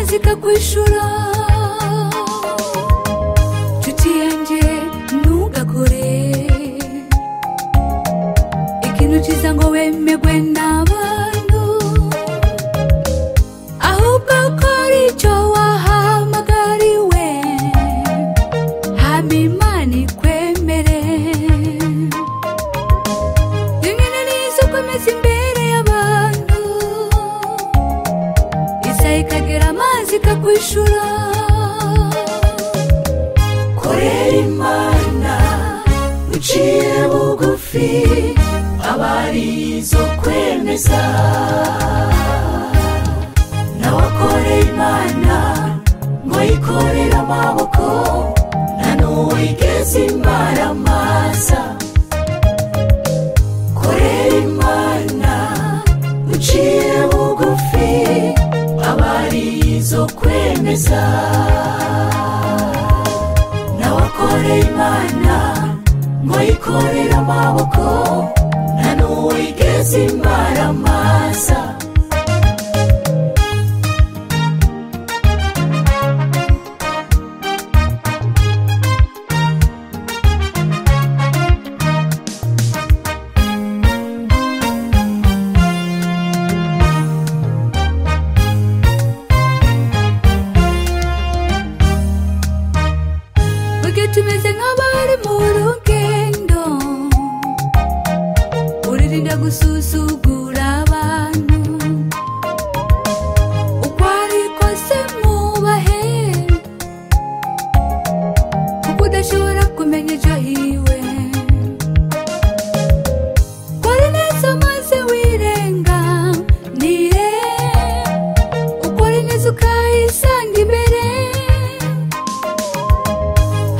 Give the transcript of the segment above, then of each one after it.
bikakwishura nshuti yanjye ntugakore ikintu cyiza ngo wemerwe n'abantu ahubwo kora icyo wahamagariwe hama imana ikwemere rimwe na rimwe izo ukomeza imbere y'abantu isaha ikagera amazi ikakwishura korera imana uciye bugufi abari izo kwemeza nawe akore imana ngo yikorere amaboko na n'uwo igeze imara amaza korera imana uciye bugufi abari izo kwemeza nawe akore imana ngo yikorere amaboko na n'uwo igeze imara amaza Burya tumeze nk'abari mu rugendo uririnda gusuzugura abantu uko ari kose mwubahe kuko udashobora kumenya ejo hiwe kora neza maze wirenga nire ukore neza ukahisanga imbere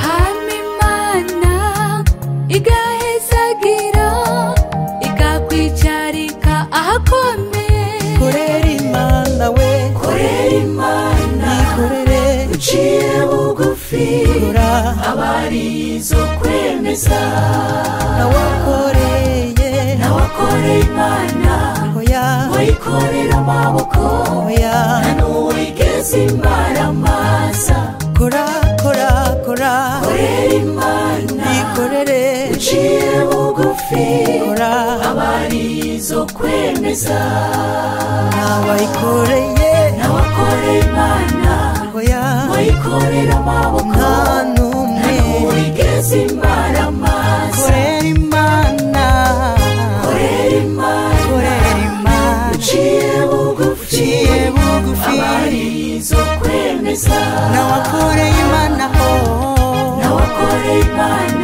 hama imana igahezagira ikakwicarika ahakomeye korera imana we korera imana yikorere uciye bugufi kora abari izo kwemeza nawe akoreye nawe akore imana hoya ngo yikorere amaboko hoya na n'uwo igeze imara amaza kora kora kora korera imana yikorere uciye bugufi kora abari izo kwemeza nawe ayikoreye nawe akore imana hoya ngo yikorere amaboko nta n'umwe n'uwo igeze imara amaza korera imana korera imana korera imana uciye bugufi uciye bugufi abari izo kwemeza nawe akoreye imana ho nawe akore imana